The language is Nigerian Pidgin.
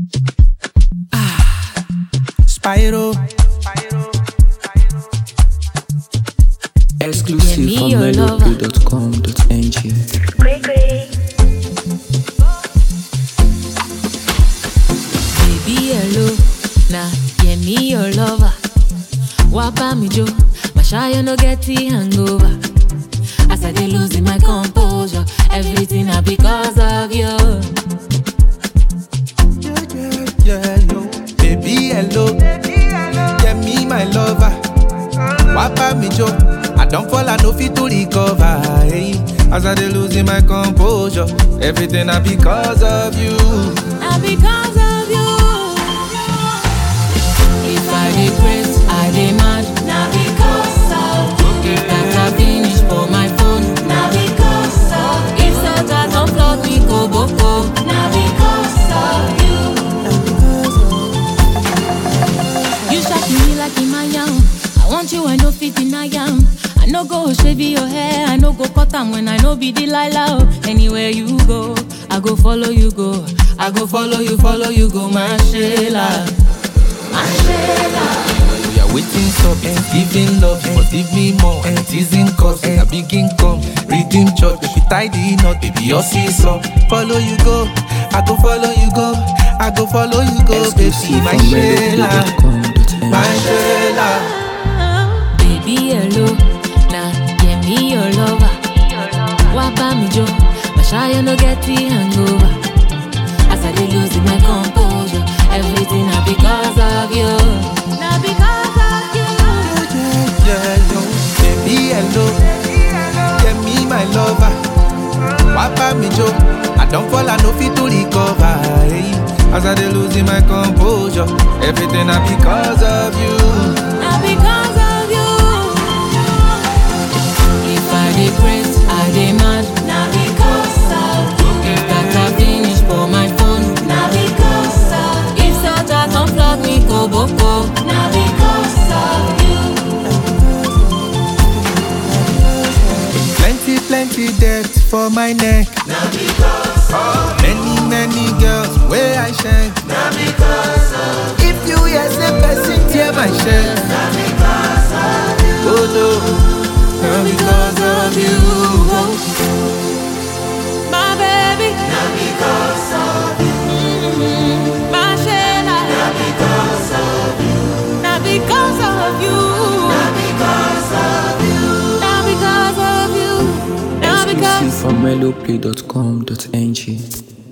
Spyro. Exclusive Yeah, from me your lover. melody.com.ng. Baby, hello. Nah, yeah, me your lover. Wapa me jo, my shy no get the hangover. As I dey losing my composure, everything na because of you. Yeah, yeah, yeah, yo. Baby, hello. Yeah, me, my lover. Wapa me jo. I don't fall, I no fit to recover. Hey. As I dey losing my composure, everything na because of you. Na because of you. If I dey craze, I dey mad. Na because of you. That I finish for my phone. Na because of If Santa don flog me go boko. Na because of you. You shaking me like Imayam. I want you, I no fit deny am. I no go shave your hair, I no go cut am when I no be Delilah. oh. Anywhere you go, I go follow you go. I go follow you, follow you go, my Sheila. My Sheila. We are waiting up and giving love. You must give me more and teasing cause we are big income. Redeem church, baby, tie the knot, baby, your seesaw. Follow you go, I go follow you go. I go follow you go, baby, Exclusive my from Sheila. melody.com.ng. My Sheila. Baby, hello. Nah, yeah, me your lover. Wapa me jo, my shy no get the hangover. As I dey losing my composure, everything na because of you. Na because of you. Yeah, yo. Baby, hello. Yeah, me, my lover. Wapa me jo. I don't fall, I no fit to recover. Hey. As I dey losing my composure, everything na because of you. Na because of you. If I dey craze, I dey mad. Na because of you. That I finish for my phone. Na because of If Santa come flog me go boko. Na because of you. Plenty, plenty debt for my neck. Na because of Many, many girls where I shine. Na because of If you hear say person tear my shirt, Na because of you oh no, not because of you. My baby, Na because of you my Sheila. Na because of you Na because of you. Na because of you Na because of you. Na because. Exclusive from melody.com.ng.